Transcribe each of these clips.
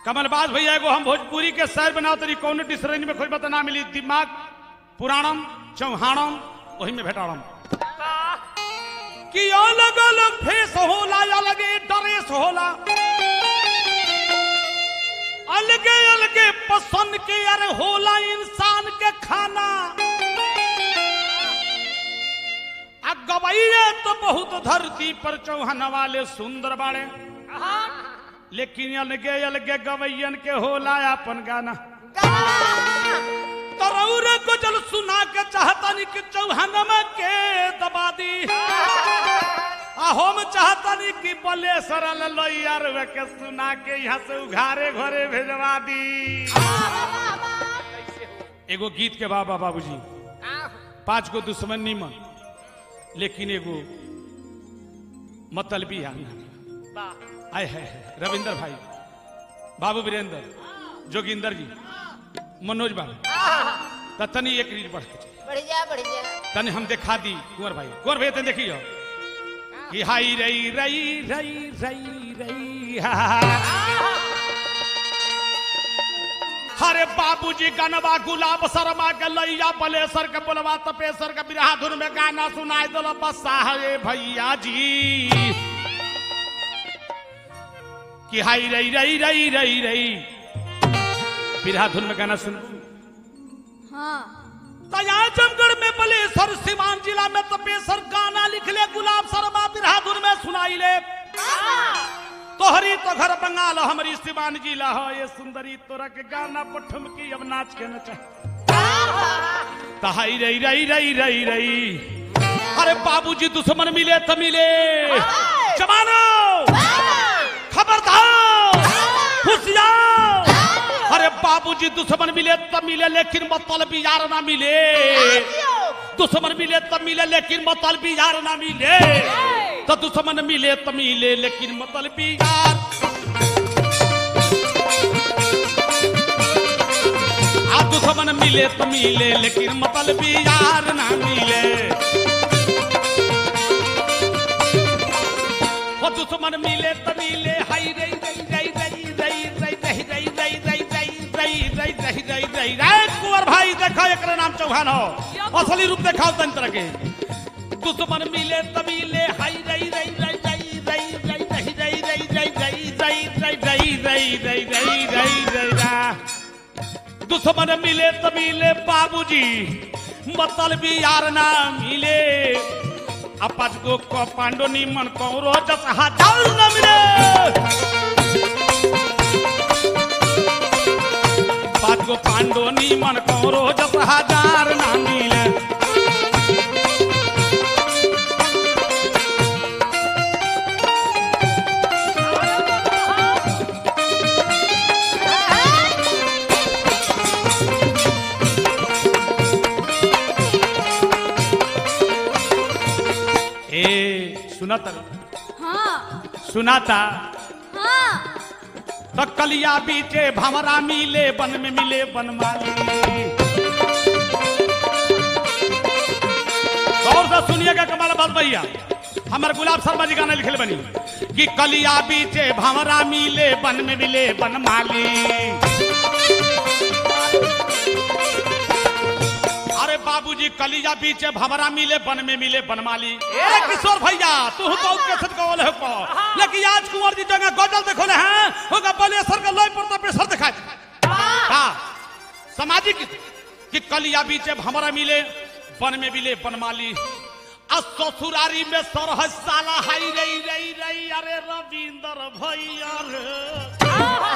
कमलबाज भैया एगो हम भोजपुरी के शहर बनाओ तरी कौन डिसरेंज में खोज बता ना मिली दिमाग पुराणम चौहानम वही में भेटाड़म कि अलग अलग फेस होला अलगे ड्रेस होला अलगे अलगे पसंद के अरे होला इंसान के खाना आ गवैये तो बहुत धरती पर चौहान वाले सुंदर बाड़े लेकिन अलगे अलगे गवैयन के होला अपन गाना तरौर को जल सुना के चाहतनी कि चौहानमा के दबा दी आ हम चाहतनी कि बलेसर लोइयार के सुना के यहाँ से उघारे घरे भेजवा दी एगो गीत के बाबा बाबूजी पांच गो दुश्मन निमन लेकिन एगो मतलबी आना आय है रविंदर भाई बाबू वीरेंद्र जोगिंदर जी मनोज बाबू त तनी एक रील बढ़ के चली। बढ़िया बढ़िया तनी हम दिखा दी कुंवर भाई कुंवर भाई तनी देखियो कि हाई रई रई रई रई रई हा, हा, हा। हरे बाबूजी गनवा गुलाब शर्मा के लैया बलेसर के बोलवा तपेसर के बिरहा धुन में गाना सुनाई दल बसा हे भैया जी कि हाई रई रई रई रई रई बिरहा धुन में गाना सुन हाँ तया जमगढ़ में बलेसर सिवान जिला में तपेसर गाना लिख ले गुलाब शर्मा बिरहा धुन में सुनाई ले तोहरी तो घर बंगाल हमारी सिवान जिला हो ये सुंदरी तोरा के गाना पठम की अब नाच के नचा तहाई रई रई रई रई रई अरे बाबूजी दुश्मन मिले तो मिले जवानो खबरदार होशियार अरे बाबूजी दुश्मन मिले तो मिले लेकिन मतलब यार ना मिले दुश्मन मिले तो मिले लेकिन मतलब यार ना मिले तो दुश्मन मिले तो मिले लेकिन मतलब यार आ दुश्मन मिले तो मिले लेकिन मतलब यार ना मिले वो दुश्मन मिले तो मिले हाय रई रई रई रई रई रई रई रई रई रई रई रई रई रई रई रई कुंवर भाई देखो एकरा नाम चौहान हो असली रूप देखाओ तन तरह के दुश्मन मिले तो मिले हाय रई रई रई रई रई रई रई रई रई रई रई रई रई रई रई रई रई रई रई दुश्मन मिले तो मिले बाबूजी मतलब यार ना मिले अपाच गो को पांडो निमन कौरो जस हजार न मिले पांच गो पांडो निमन कौरो जस हजार न मिले ए सुनत हाँ सुनाता हाँ तो कलिया बीचे भमरा मिले बन में मिले बनमाली गौर से सुनिएगा कमाल बात भैया हमारे गुलाब शर्मा जी गाना लिखले बनी कि कलिया बीचे भमरा मिले बन में मिले बनमाली अरे बाबूजी कलिया बीचे भमरा मिले बन में मिले बनमाली ए किशोर भैया तू तो कैसे कौल है को लेकिन आज कुंवर जी जगह गजल देखो ले हैं होगा बलेसर का लोई पर पे सर दिखा का सामाजिक कि कलिया बीचे भमरा मिले बन में मिले बनमाली आ ससुरारी में सरह साला हाई रई रई रई अरे रविंदर भैया रे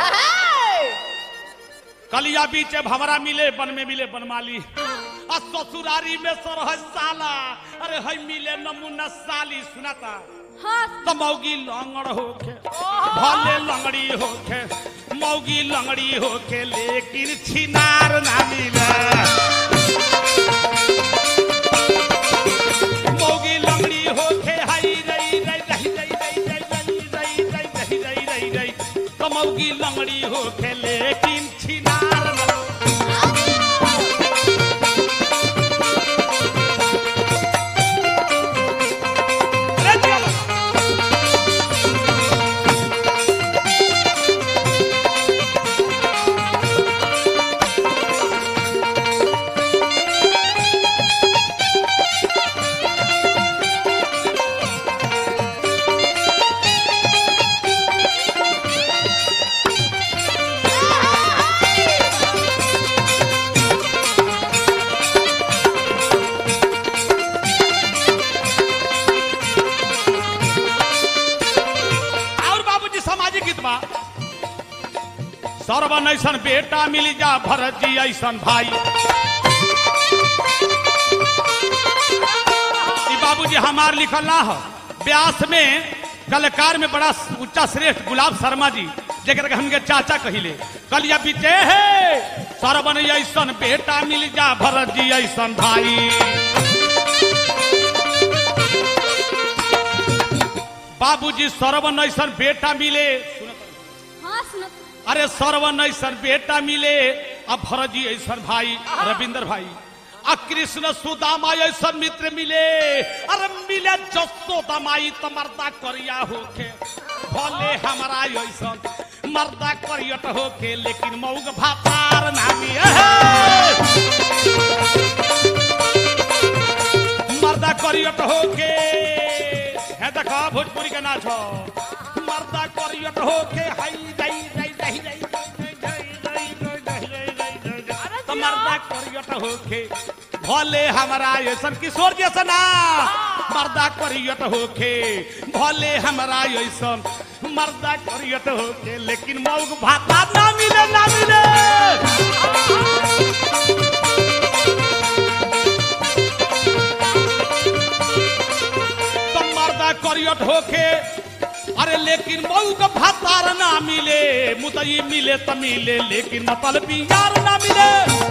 कलिया बीचे भमरा मिले बन में मिले बनमाली आ ससुरारी में सरह साला अरे हई मिले नमूना साली सुनाता हाँ तो मौगी लंगड़ होके भले लंगड़ी होके मौगी लंगड़ी होके लेकिन छिनार ना मिले मौगी लंगड़ी होके हाई रई रई रई रई रई रई रई रई रई रई रई रई तो मौगी लंगड़ी होके लेकिन छिनार ना अरे चलो। सरवन ऐसन बेटा मिल जा भरत जी ऐसन भाई ई बाबूजी हमार लिखल ना हो व्यास में कलाकार में बड़ा ऊंचा श्रेष्ठ गुलाब शर्मा जी जेकर के हमके चाचा कहिले कलिया बीते है सरवन ऐसन बेटा मिल जा भरत जी ऐसन भाई बाबूजी सरवन ऐसन बेटा मिले हाँ सुनो अरे सरवन ऐसन बेटा मिले अब भरत जी ऐसन भाई रविंद्र भाई आ कृष्ण सुदामा ऐसन मित्र मिले अरे मिले जसो दमाई तो मर्दा करिया होके भले हमारा ऐसन मर्दा करियट होके लेकिन मऊग भातार नामी मर्दा करियट होके है देखा भोजपुरी का नाच हो मर्दा करियट होके हाई जाई जाई जाई जाई जाई जाई जाई जाई जाई जाई जाई तो मर्दा करियट होके भले हमारा ऐसन किशोर जैसा ना मर्दा करियट होके भले हमारा ऐसन मर्दा करियट होके लेकिन मौग भाता ना मिले ना मिले तो मर्दा करियट होके अरे लेकिन मऊ का भातार ना मिले मुदई मिले त मिले लेकिन मतलब यार ना मिले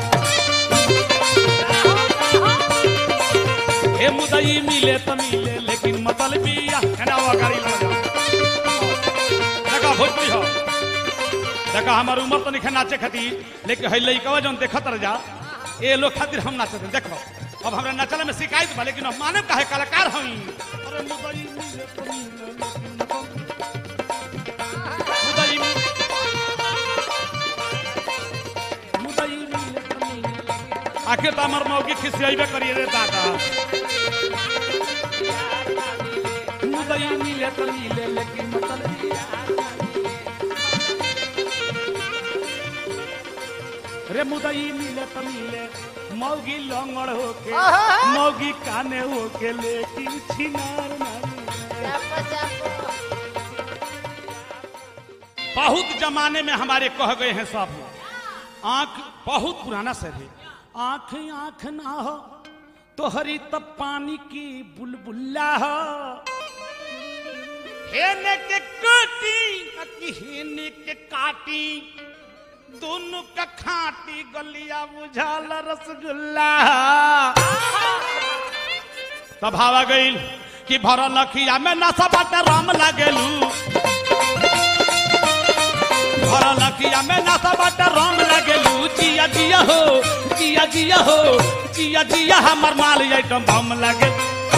हे मुदई मिले त मिले लेकिन मतलब यार वो गाड़ी लगा देखा भोजपुरी हो देखा हमार उम्र तो नहीं नाचे खातिर लेकिन है लइकवा जौन देखत रह जा ए लोग खातिर हम नाचते देखो अब हमरा नचला में शिकायत बा लेकिन हम मानव काहे कलाकार हई अरे मुदई मिले त मिले लेकिन मुदई मिले मुदई मिले त मिले आखिर तो हमार मौकी खिसियाइबे करिए रे दादा मुदई मिले त मिले लेकिन मतलब रे मुदई मिले त मिले मौगी लंगड़ होके मौगी काने होके लेकिन छिनार नहीं बहुत जमाने में हमारे कह गए हैं सब आंख बहुत पुराना सर है आंख आंख ना हो तो हरी तब पानी की बुलबुल्ला हो हेने के काटी कि हेने के काटी दोनों का खाटी गलिया बुझाल रसगुल्ला तब हवा गई कि भरल लखिया में नशा बाटे राम लागेलू भरल लखिया में नशा बाटे राम लागेलू जिया जिया हो जिया जिया हो जिया जिया हमर माल आइटम बम लागे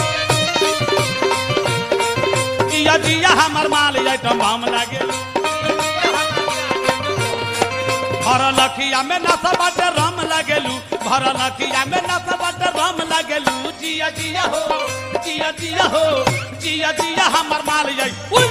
जिया जिया हमर माल आइटम बम लागे भर लखिया में नशा बाटे राम लागेलू भर लखिया में नशा बाटे राम लागेलू जिया जिया हो जिया जिया हो जिया जिया हमर माल जाई उई!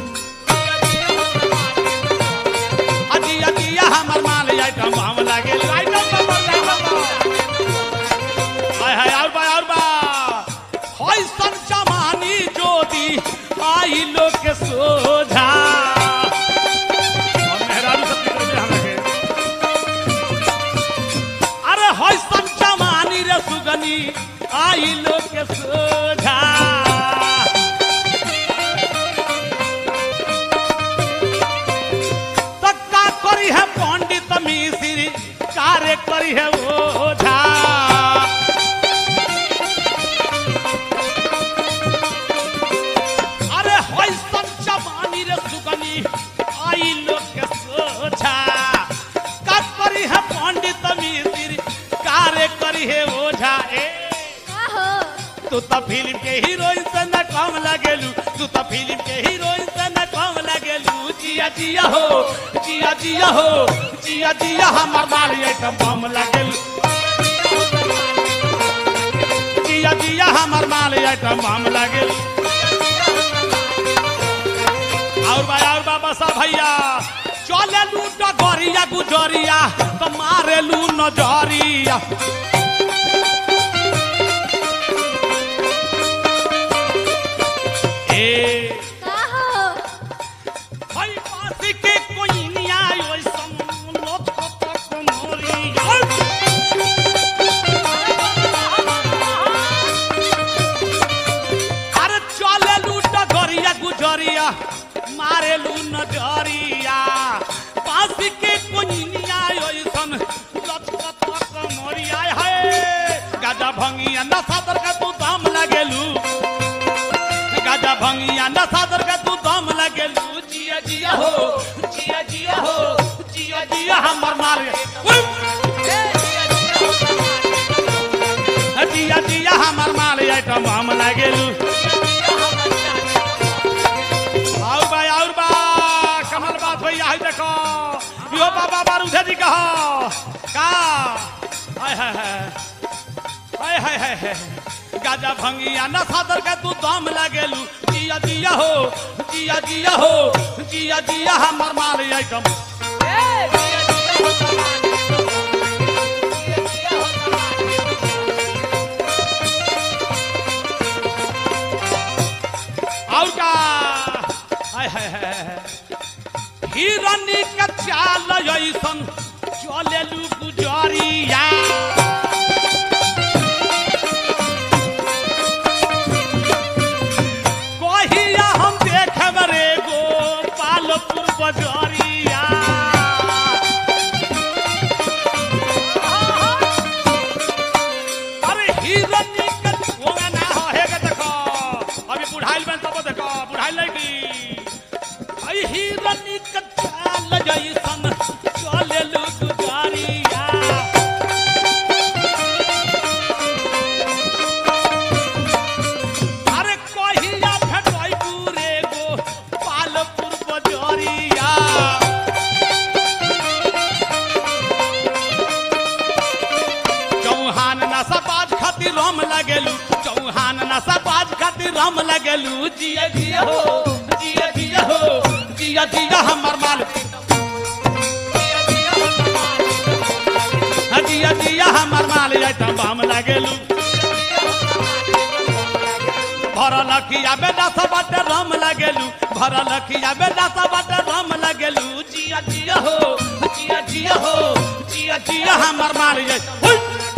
आ जिया जिया हमर माल जाई तो हम लागेलू आई नो बाबा आई नो बाबा हाय हाय और बा और बा होय सन जमानी जोदी आई लोग के सोझा और मेहरारू सब के तरफ से हम लगे अरे होय सन जमानी रे सुगनी आई लोग के सोझा तक्का करी है पंडित मिश्री कार्य करी है ओझा अरे होय सन जवानी रे सुगनी आई लोग के सोझा का करी है पंडित मिश्री कार्य करी है ओझा ए का हो तू तो फिल्म के हीरोइन से न कम लगेलू तू तो फिल्म के हीरोइन से न कम लगेलू जिया जिया हो जिया जिया हो जिया जिया हमर माल आइटम बम लगेलू जिया जिया हमर माल आइटम बम लगेलू और बा और बाबा साहब भैया चले लू डगरिया गुजरिया तो मारे लू नजरिया ए का हो हई पासी के कोई नहीं आयो संग भंगिया न सादर का तू दाम लगेलू गाजा भंगिया न सादर का तू दाम लगेलू जिया जिया हो जिया जिया हो जिया जिया हमर मार जिया जिया हमर माल आइटम हम लगेलू और बा और बा कमल बात भैया है देखो यो बाबा बारूदे जी कहो का हाय हाय हाय हाय हाय हाय हाय गाजा भंगिया न सादर का तू दम लगेलू जिया जिया हो जिया जिया हो जिया जिया हमर माल आइटम और का हाय हाय हाय हाय हिरनी का चाल ऐसन चलेलू गुजरिया कहिया हम देखब रे गो पालपुर बजरिया अरे हिरनी का ओगा ना हो हे के देखो अभी बुढ़ाइल में तब देखो बुढ़ाइल लगी आई हिरनी का चाल जैसन चलेलू गुजरिया अरे कहिया भेटै पूरे गो पालपुर बजरिया चौहान नशा बाज खातिर राम लगेलू चौहान नशा बाज खातिर राम लगेलू जिया जिया हो जिया जिया हो जिया जिया हमर माल हाँ, जिया जिया हमर माल आइटम बाम लगेलू भरल किया बेटा सब बाटे राम लगेलू भरल किया बेटा सब बाटे राम लगेलू जिया जिया हो जिया जिया हो जिया जिया हमर माल जाय हुई!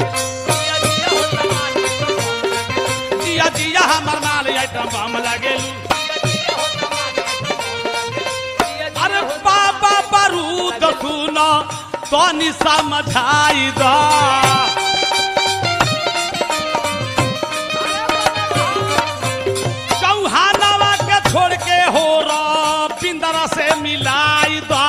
जिया जिया हमर माल आइटम बाम लगेलू अरे बाबा बारूद सुन तनी समझाई दा चौहानवा के छोड़ के हो रा पिंदरा से मिलाई दा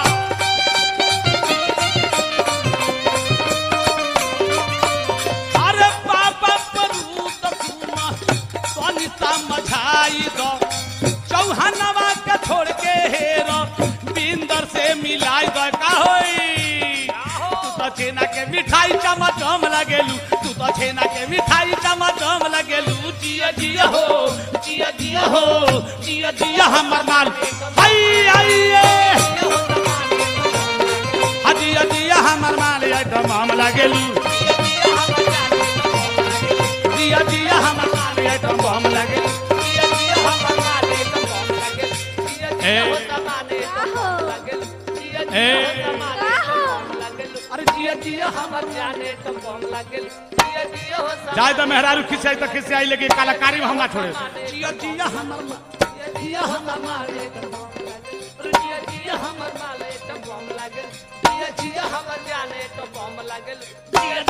अरे बाबा परूत सुना तनी समझाई दो चौहानवा के छोड़ के हेर बिंदर से मिलाई दो का होई तू तो छेना के मिठाई चमचम लगेलू तू तो छेना के मिठाई चमचम लगेलू जिया जिया हो जिया जिया हो जिया जिया हमर माल आई आई जिया जिया हमर माल आइटम हम लगेलू जिया जिया हमर माल आइटम हम लगेलू ए का हो ए का हो अरे जिया जिया हमर जाने तो कौन लागल जिया जिया हो सब जाए तो मेहरारू खिंचाई तो खिंचाई लेकिन कलाकारी में हम ना छोड़े जिया जिया हमर मा- जिया जिया हमर मारे तो कौन लागल अरे जिया जिया हमर माले तो कौन लागल जिया जिया हमर जाने तो कौन लागल जिया